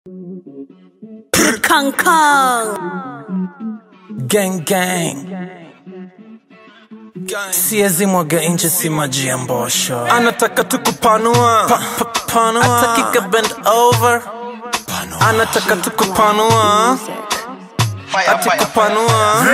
Kang Kang. Gang gang. Siezi mwaga nje si maji ya mbosho. Anataka tukupanua. Pa, pa, panua. Ataki ka bend over. Anataka tukupanua. Ati kupanua.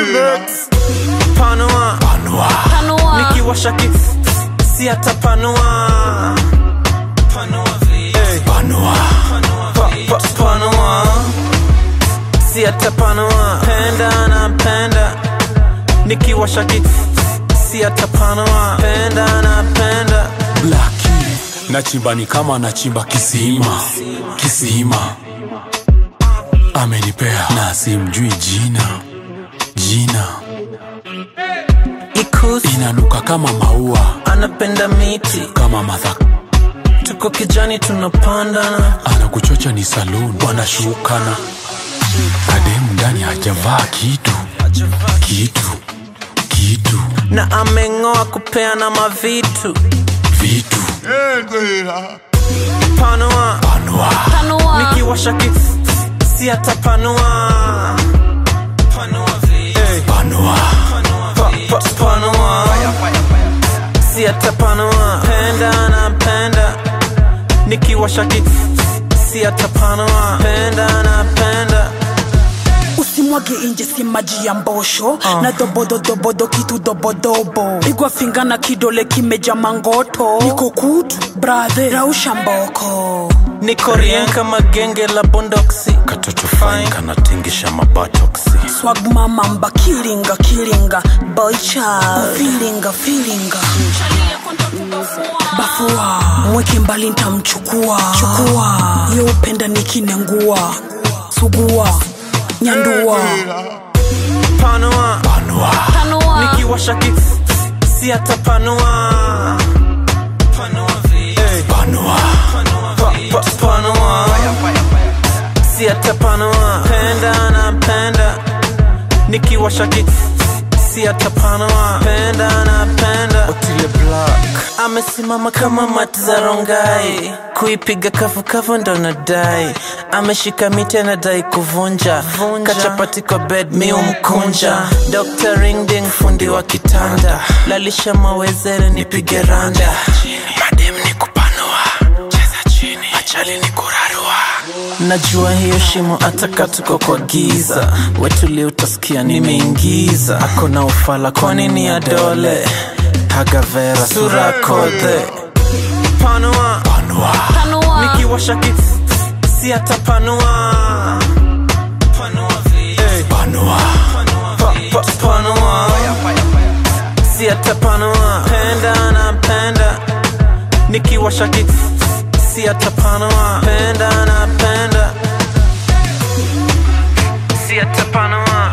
Panua. Panua. Nikiwasha ki si atapanua. Panua vile. Panua. Pa, pa, panua. Si atapanua. Penda na penda. Nikiwasha ki si atapanua. Penda na penda. Blaki nachimba ni kama nachimba kisima kisima amenipea na simjui jina jina Ikusi inanuka kama maua anapenda miti. kama madha Tuko kijani tunapandana. anakuchocha ni saloon wanashukana kademu ndani hajavaa kitu kitu kitu Na ameng'oa kupeana mavitu. vitu Panua. panua Panua. Nikiwasha ki si atapanua. Panua vile. panua Pa, pa, panua. Si atapanua. Penda na penda. Nikiwasha ki si atapanua. Penda na penda. usimwage nje si maji ya mbosho na dobododobodo kitu dobodobo igwa finga na kidole kimeja mangoto niko kutu brathe rausha mboko Niko rien kama genge la bondoksi. katoto fine kanatingisha mabatoksi swag mama mba kilinga kilinga boycha filinga filinga bafua mweke mbali ntamchukua chukua yo upenda nikinengua sugua nyandua Panua. panua Panua. Nikiwasha ki si atapanua. Panua vile. panua Pa, pa, panua. Si atapanua. Penda na penda. Nikiwasha ki si atapanua. Penda na penda. Otile Black amesimama kama mati za rongai, kuipiga kavukavu ndo nadai. Ameshika miti anadai kuvunja, kachapati kwa bed mi umkunja. Dr. Ringding fundi wa kitanda, lalisha mawezere nipige randa. Madem ni kupanua, cheza chini, achali ni kurarua. Najua hiyo shimo ataka tuko kwa giza, wetuli utasikia nimeingiza. Ako na ufala kwa nini ya dole Hagavera sura kodhe Panua panua Panua. Nikiwasha ki si atapanua Panua vile panua pa, pa, Panua Si atapanua Penda na penda Nikiwasha ki si atapanua Penda na penda Si atapanua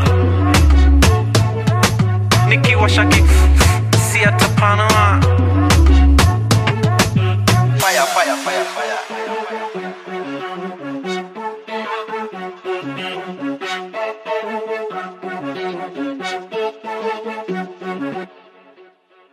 Nikiwasha ki si atapanua Fire, fire, fire, fire.